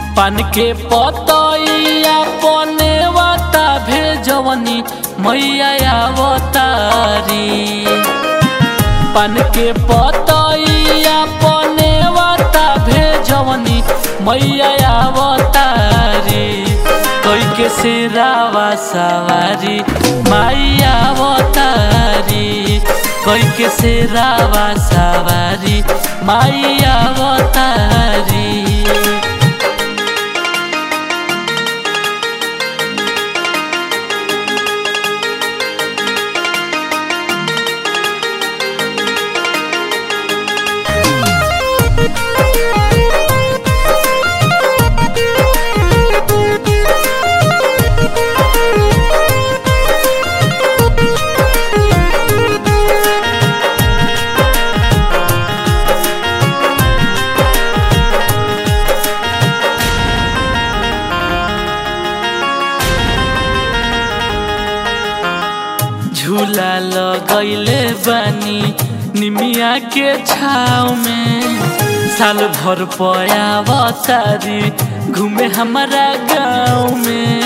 पान के पतैया पने वाता भेजवनी मैया अवतारी पान के पतैया पने वाता भेजवनी मैया अवतारी कोई के सिरावा सवारी मैया अवतारी कोई के सिरावा सवारी मैया अवतारी झूला लगैले बानी निमिया के छाव में साल भर पयावतारी घूमे हमारा गाँव में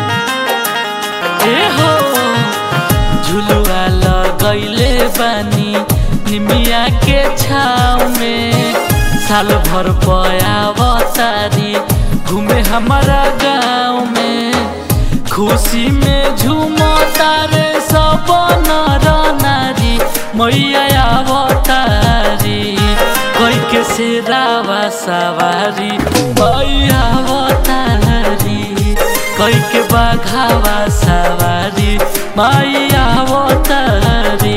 ए हो झुलुआ लगैले बानी निमिया के छाव में साल भर पयावतारी घूमे हमारा गाँव में खुशी में झूमता रे सब नर नारी मैया अवतारी कोई के सिरावा सवारी मैया अवतारी कोई के बघावा सवारी मैया अवतारी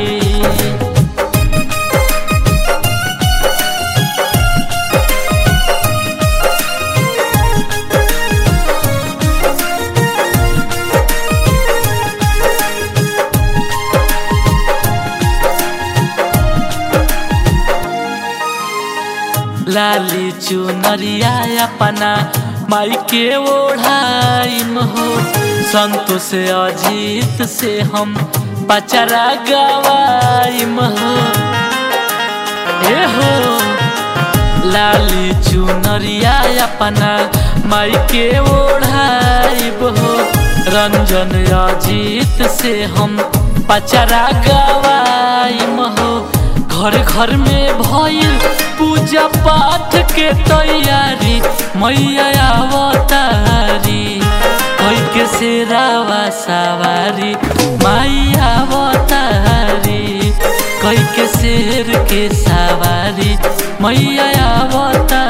लाली चुनरिया अपना माई के ओढ़ाइम हो संतोष अजीत से हम बचरा गवाइम हो ए हो लाली चुनरिया अपना माई के ओढ़ाइब हो रंजन अजीत से हम बचरा गवाइम हो घर घर में भइल पूजा पाठ के तैयारी मैया अवतारी कोई के सिरावा सवारी मैया अवतारी कोई के शेर के सवारी मैया अवतारी